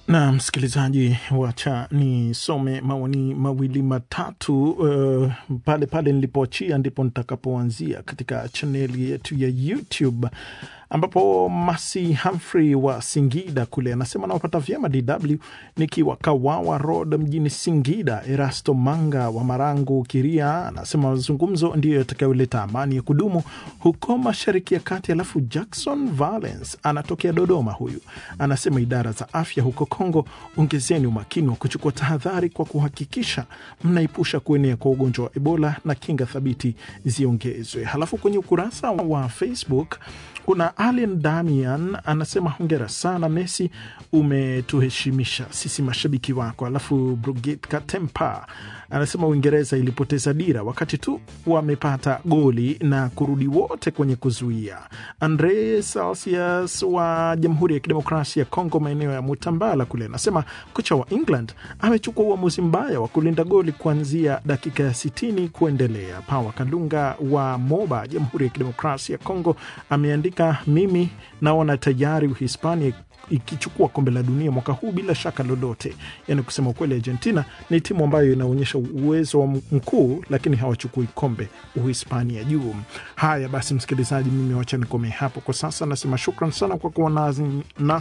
na msikilizaji, wacha nisome maoni mawili matatu uh, pale pale nilipoachia ndipo nitakapoanzia katika chaneli yetu ya YouTube ambapo Masi Humphrey wa Singida kule anasema nawapata vyema DW nikiwa Kawawa Road mjini Singida. Erasto Manga wa Marangu Kiria anasema mazungumzo ndiyo yatakayoleta amani ya kudumu huko Mashariki ya Kati. Alafu Jackson Valence anatokea Dodoma, huyu anasema idara za afya huko Kongo, ongezeni umakini wa kuchukua tahadhari kwa kuhakikisha mnaepusha kuenea kwa ugonjwa wa Ebola na kinga thabiti ziongezwe. Halafu kwenye ukurasa wa Facebook kuna Allen Damian anasema hongera sana Messi, umetuheshimisha sisi mashabiki wako. Alafu Brigit Katempa anasema Uingereza ilipoteza dira wakati tu wamepata goli na kurudi wote kwenye kuzuia. Andre Celsius wa Jamhuri ya Kidemokrasia ya Kongo, maeneo ya Mutambala kule, anasema kocha wa England amechukua uamuzi mbaya wa kulinda goli kuanzia dakika ya sitini kuendelea. Pawa Kalunga wa Moba, Jamhuri ya Kidemokrasia ya Kongo, ameandika mimi naona tayari Uhispania ikichukua kombe la dunia mwaka huu bila shaka lolote. Yani kusema ukweli, Argentina ni timu ambayo inaonyesha uwezo wa mkuu, lakini hawachukui kombe Uhispania juu. Haya basi, msikilizaji, mimi wacha nikomee hapo kwa sasa. Nasema shukran sana kwa kuwa nasi